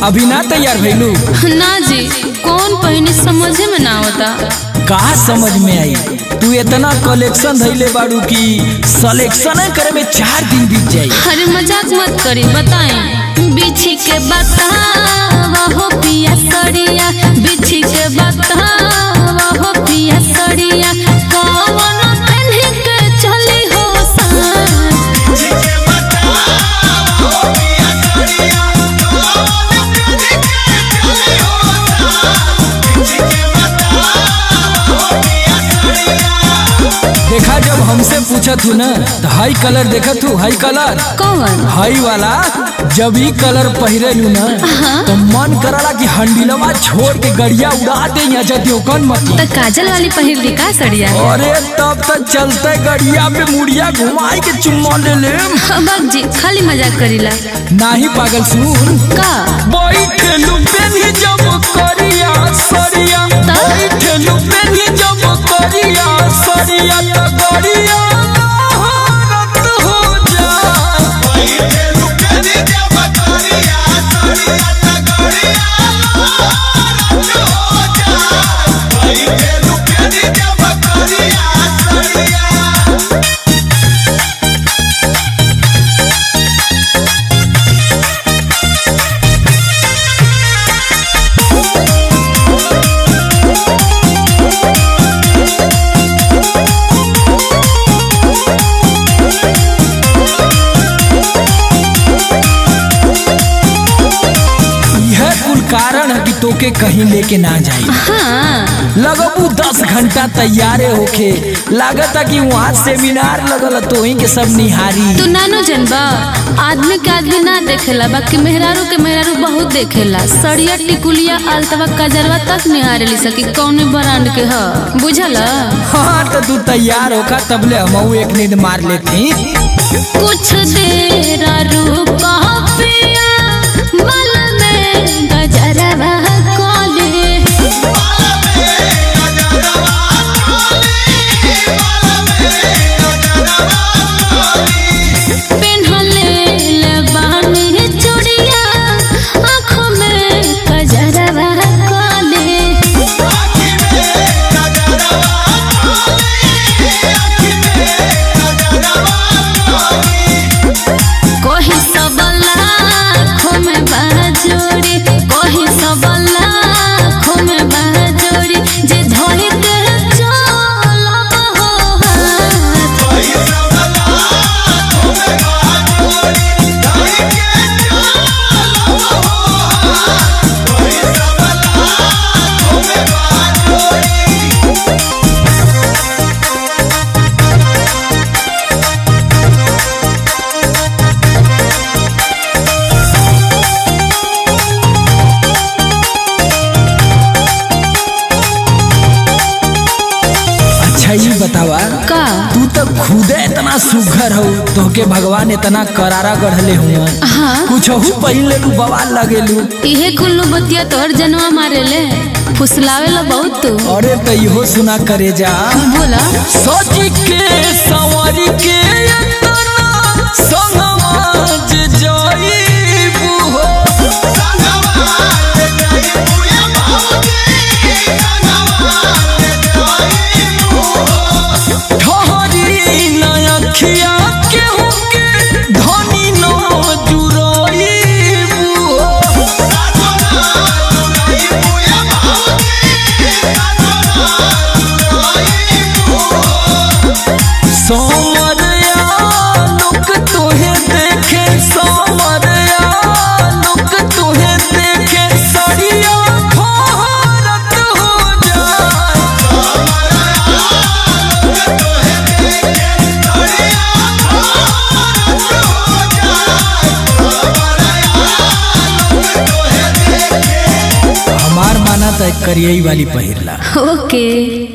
अभी ना तैयार भइलू ना जी कौन पहने समझे में ना होता कहा समझ में आई तू इतना कलेक्शन धैले बाड़ू कि सिलेक्शन करे में चार दिन बीत जाई अरे मजाक मत करी बताई बिछी के बतावा हो पिया सड़िया बिछी के बतावा हो पिया सड़िया कौन पहने के चली हो सान देखा जब हमसे पूछत हूँ ना तो हाई कलर देखत हूँ हाई कलर कौन हाई वाला जब ई कलर पहिरे लू ना तो मन करला कि हंडिलवा छोड़ के गड़िया उड़ा दे यहाँ जदियो कौन मत तो काजल वाली पहिर ली का सड़िया अरे तब तक चलते गड़िया पे मुड़िया घुमाई के चुम्मा ले ले बाग जी खाली मजाक करीला नाही पागल सुन का बैठलू पेनी जब करिया सरिया बैठलू पेनी जब करिया सरिया त गड़िया महारत हो जा यह कुल कारण है कि तोके कहीं लेके ना जाई हाँ लगबू दस घंटा तैयारे होके लागता कि वहाँ सेमिनार लगल है, तो वहीं के सब निहारी तू नानो जनबा आदमी के आदमी ना देखेला बाकी मेहरारू के मेहरारू बहुत देखेला सड़िया टिकुलिया अलतवा कजरवा तक निहारे ली सकी कौने ब्रांड के ह बुझल हाँ तो तू तैयार होका तबले हम एक नींद मार लेती कुछ देर रुका पिया मन में गजरवा कोले पेन्हले लबानी चूड़िया आँखों में गजरवा कोले कोही सबला खोमे बाजोड़ी कोही सबला खोमे बाजोड़ी जे धोई के चलब हो हाथ अच्छा ये बतावा का तू तो खुदे इतना सुघर हो तोहके भगवान इतना करारा गढ़ले हुआ हाँ कुछ हो पहिन लेलू बवाल लगेलू इहे कुल्लू बतिया तोर जनवा मारेले फुसलावे लो बहुत तू अरे तो इहो सुना करे जा बोला सच के सवारी के इतना संगवाज जाईबू हो ठहरी नयखिया केहू के धनी न जुराईबू हो सोमरिया लोक तुहे देखे सोमरिया लोक तुहे देखे सरिया भारत हो जाए हमार माना तो करियई वाली पहिरला ओके